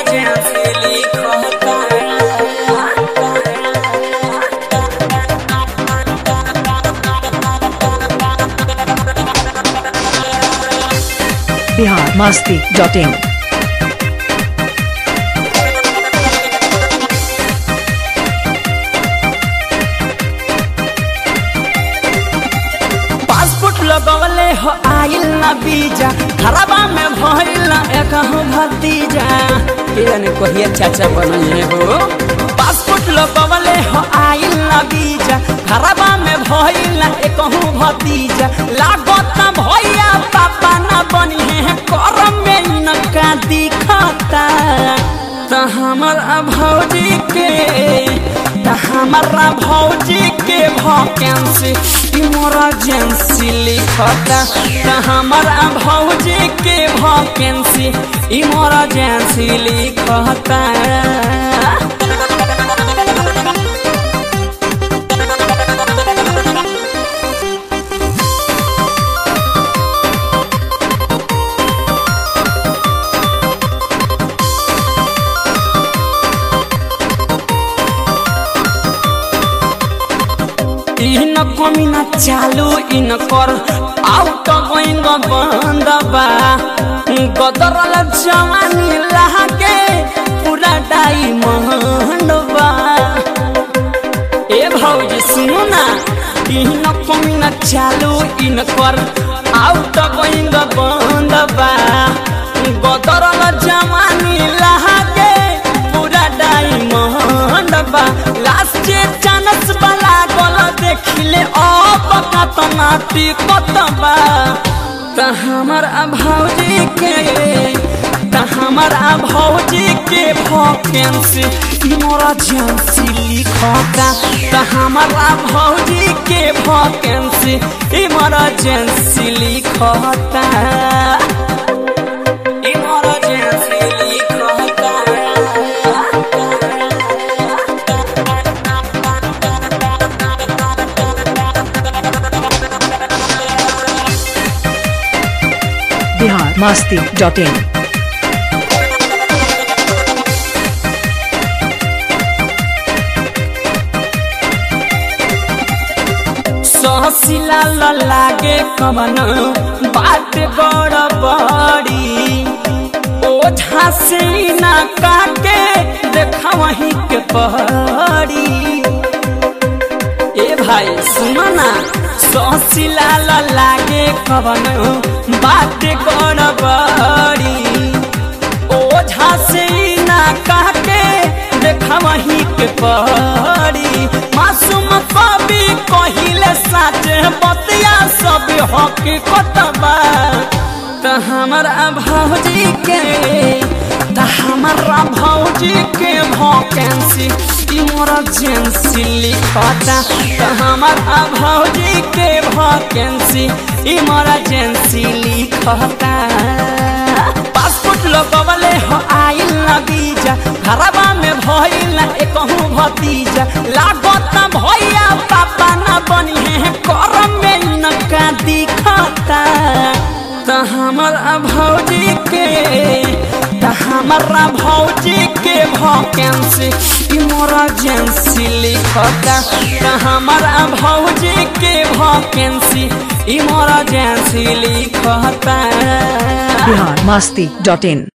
emergency लिखता Bihar Masti dot in passport लगवले हो आइल ना बीजा खराबा में भइल ना एकहु भतीजा केने कहिए चाचा बनले हो पासपोर्ट लगवले हो आइल ना बीजा खराबा में भइल ना एकहु भतीजा लागत ना भैया पापा ना बनी है करम में इनका दिखता त हमर भौजी के त हमारा भौजी के वैकेंसी इमरजेंसी लिखता त हमारा भौजी के वैकेंसी इमरजेंसी लिखता इन कमिना चालू इन कर आउट गोइंग बंद बा गदरल जवानी लागे पूरा डायमंड बा ए भौजी सुनो ना इन कमिना चालू इन कर आउट गोइंग बंद बा गदरल जवानी लागे पूरा डायमंड बा लास्ट चांस वाला गल देखिले अब कतना टिकत बा त हमर भौजी के त हमर भौजी के वैकेंसी इमरजेंसी लिखता त हमर भौजी के वैकेंसी इमरजेंसी लिखता इमरजेंसी लिखता बिहार मस्ती डॉट इन सहसिला लागे कवन बात बड़ बड़ी ओझा से ना काटे देखा वहीं के पहाड़ी ए भाई सुनो ना सहसिला लागे कवन बात बड़ बड़ी ओझा से ना काटे देखा वहीं के पहाड़ी मासूम कवि कहिले साचे बतिया सब हकीकत बा त हमारा भौजी के त हमारा भौजी के वैकेंसी इमरजेंसी लिखता त हमारा भौजी के वैकेंसी इमरजेंसी लिखता पासपोर्ट लगवले हो आइल ना बीजा खराबा में भइल ना एकहु भतीजा लागत ना भैया पापा ना बनी है करम में इनका दिखता त हमर भौजी के त हमारा भौजी के वैकेंसी इमरजेंसी लिखता त हमारा भौजी के वैकेंसी इमरजेंसी लिखता बिहार मस्ती डॉट इन